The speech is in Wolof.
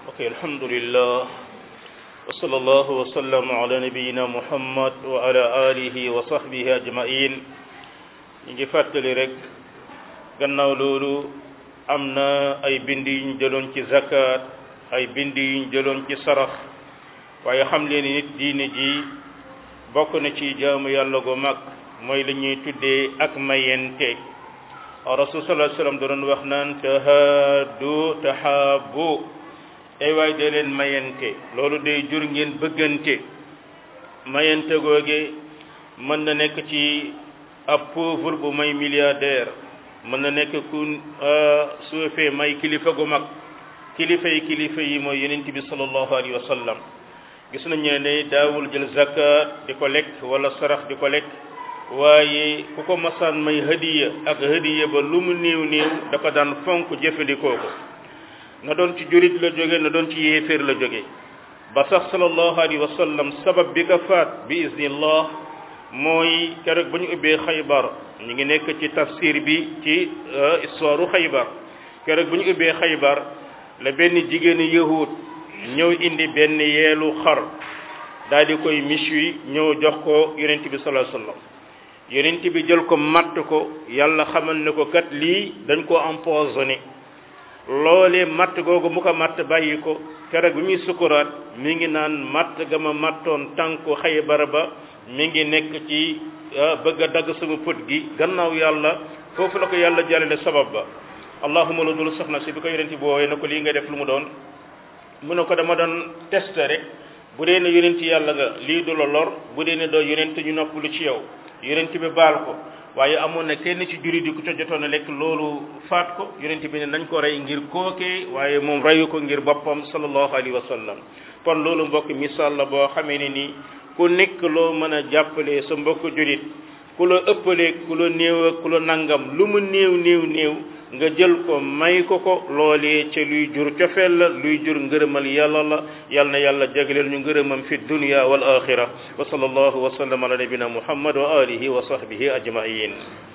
ok alhamdulillah wa sallallahu wa sallam ala nabiyina muhammad wa ala alihi wa sahbihi ajmain ñu ngi fàttali rek gannaaw loolu am na ay bind yuñ jëloon ci zakat ay bind yuñ jëloon ci sarax waaye xam leen nit diine ji bokk na ci jaamu yàlla gu mag mooy la ñuy tuddee ak mayente rasul sallallahu alayhi wasallam doon wax naan tahaadu tahaabu ay waay dee leen mayente loolu day jur ngeen bëggante mayente googe mën na nekk ci ab pauvre bu may milliardaire mën na nekk ku suufee may kilifa gu mag kilifa yi kilifa yi mooy yonent bi sallallahu alayhi wa sallam gis nañu ne daawul jël zakat di ko lekk wala sarax di ko lekk waaye ku ko masaan may hadiya ak hadiya ba lu mu néew néew da ko daan fonk jëfandikoo ko na doon ci jurit la jóge na doon ci yéeféer la jóge ba sax sallallahu alayhi wa sallam sabab bi ko faat bi iznillah mooy keroog ba ñu ubbee xaybar ñu ngi nekk ci tafsir bi ci histoire xaybar keroog ba ñu ubbee xaybar la benn jigéenu yahud ñëw indi benn yeelu xar daal di koy miswi ñëw jox ko yonent bi sallallahu alayhi wa sallam yonent bi jël ko matt ko yàlla xamal ne ko kat lii dañ ko empoisonné loolee matt googu mu ko matt bàyyi ko keroog bi muy sukuraat mi ngi naan matt ga ma mattoon tànku xaybar ba mi ngi nekk ci bëgg a dagg sama pët gi gannaaw yàlla foofu la ko yàlla jàllale sabab ba allahuma la dul soxna si bi ko yonent bi woowee na ko lii nga def lu mu doon mu ne ko dama doon tester rek bu dee ne yonent yàlla nga lii du la lor bu dee ne doo yonent ñu noppalu ci yow yonent bi baal ko waaye amoon na kenn ci juri di ku ca jotoon a lekk loolu faat ko yonent bi ne nañ ko rey ngir kookee waaye moom reyu ko ngir boppam sallallahu alayhi wa sallam kon loolu mbokk misaal la boo xamee ne nii ku nekk loo mën a jàppale sa mbokk jurit ku la ëppalee ku la néew ak ku la nangam lu mu néew néew néew nga jël ko may ko ko loolee ca luy jur cofeel la luy jur ngërëmal yàlla la yal na yàlla jagleel ñu ngërëmam fi dunya wal axira wa sallallahu wa sallam ala nabina muhammad wa alihi wa sahbihi ajmain